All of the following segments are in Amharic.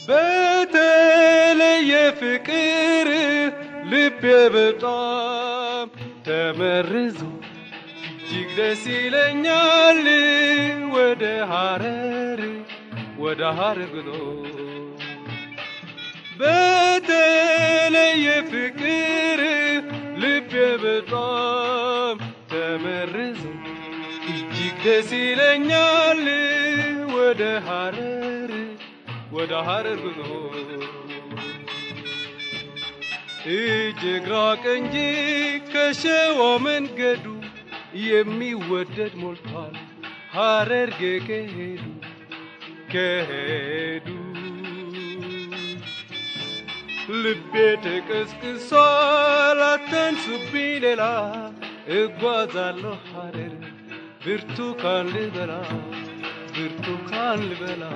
በተለየ ፍቅር ልቤ በጣም ተመርዞ እጅግ ደስ ይለኛል ወደ ሐረር ወደ ሐረር ጉዞ በተለየ ፍቅር ልቤ በጣም ተመርዞ እጅግ ደስ ይለኛል ወደ ሐረር ወደ ሐረር ጉዞ እጅግ ራቅ እንጂ ከሸዋ መንገዱ የሚወደድ ሞልቷል ሐረርጌ ከሄዱ ከሄዱ ልቤ ተቀስቅሷል አታንሱብኝ ሌላ እጓዛለሁ ሐረር ብርቱካን ልበላ ብርቱካን ልበላ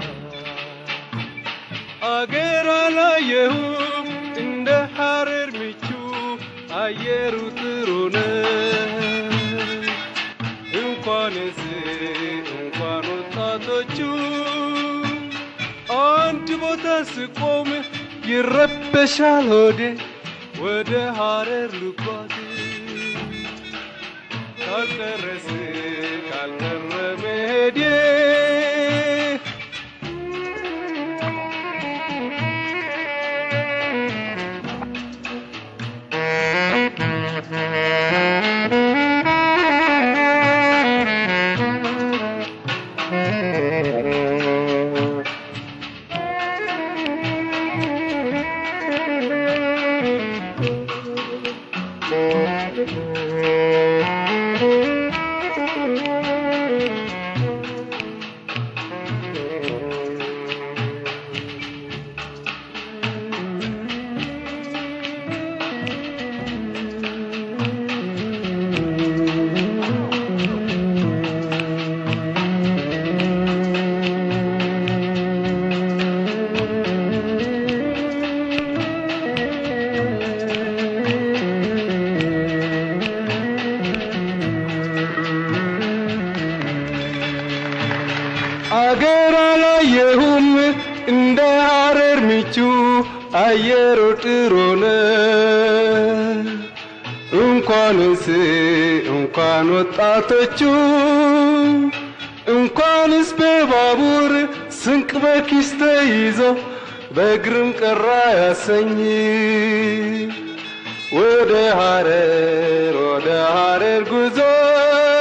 አገር አላየሁም እንደ ሐረር ምቹ አየሩ ጥሩ ነው እንኳንስ እንኳን ወጣቶቹ አንድ ቦታ ስቆም ይረበሻል ሆዴ ወደ ሐረር ልጓዝ ካልቀረስ ካልቀረ መሄዴ አገር አላየሁም እንደ ሐረር ምቹ አየሩ ጥሩ ነው። እንኳንስ እንኳን ወጣቶቹ እንኳንስ በባቡር ስንቅ በኪስ ተይዞ በእግርም ቀራ ያሰኝ ወደ ሐረር ወደ ሐረር ጉዞ